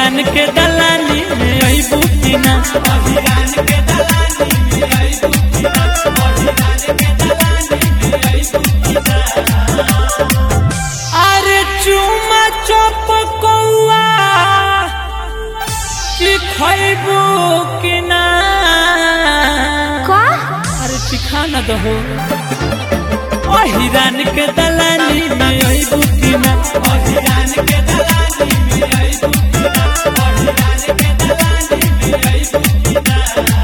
अहिरान के दलानी में अइबू कि ना अहिरान के दलानी में अइबू कि ना अहिरान के दलानी में अइबू कि ना अरे चुमा चप कौआ कि खइबू कि ना का अरे चिखा न दहो अहिरान के दलानी में अइबू कि ना अहिरान के दलानी में अइबू कि ना अहिरान के दलानी में अइबू कि ना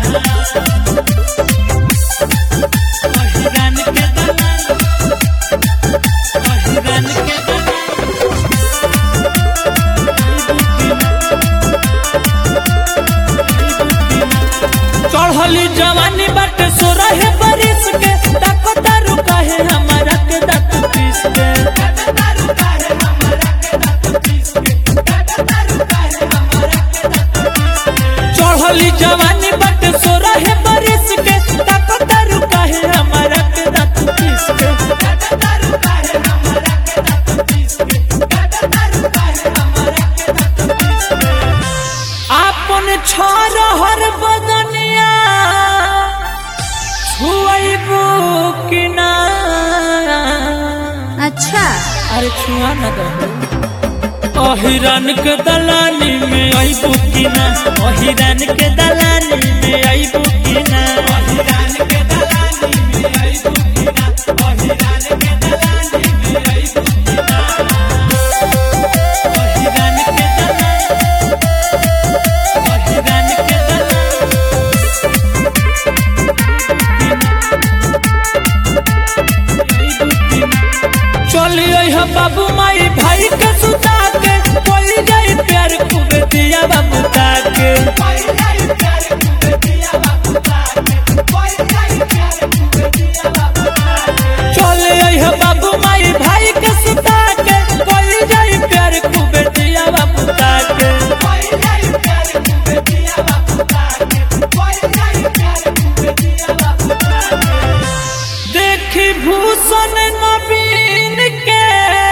अहिरान के दलानी अहिरान के दलानी चढ़ली जवानी बाटे सोरह बरिस के तक तारू काहे हमारा के दत पीस के चढ़ली जवानी बाटे सोरह बरिस के तक तारू काहे हमारा के दत पीस के आपन छोर हर बदनिया छुआइबू कि ना अच्छा अरे छुआ न दहो अहिरान के दलानी में अइबू कि ना अहिरान के दलानी में अइबू कि ना अहिरान के दलानी में अइबू कि ना अहिरान के दलानी में अइबू कि ना अहिरान के दलानी अहिरान के दलानी चलिए हम बाबू माई भाई के सुता के कोई जाई प्यार खूब दिया बाबू के चलिए हम बाबू माई भाई के सुता के कोई जाई प्यार खूब दिया बाबू के देखी भूषण नवीन के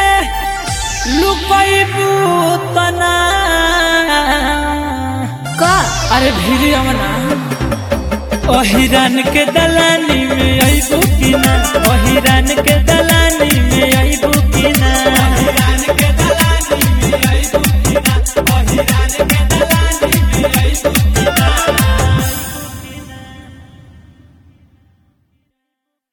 लुकैबू तना का अरे भीरी अमना अहिरान के दलानी में अइबू कि ना अहिरान के दलानी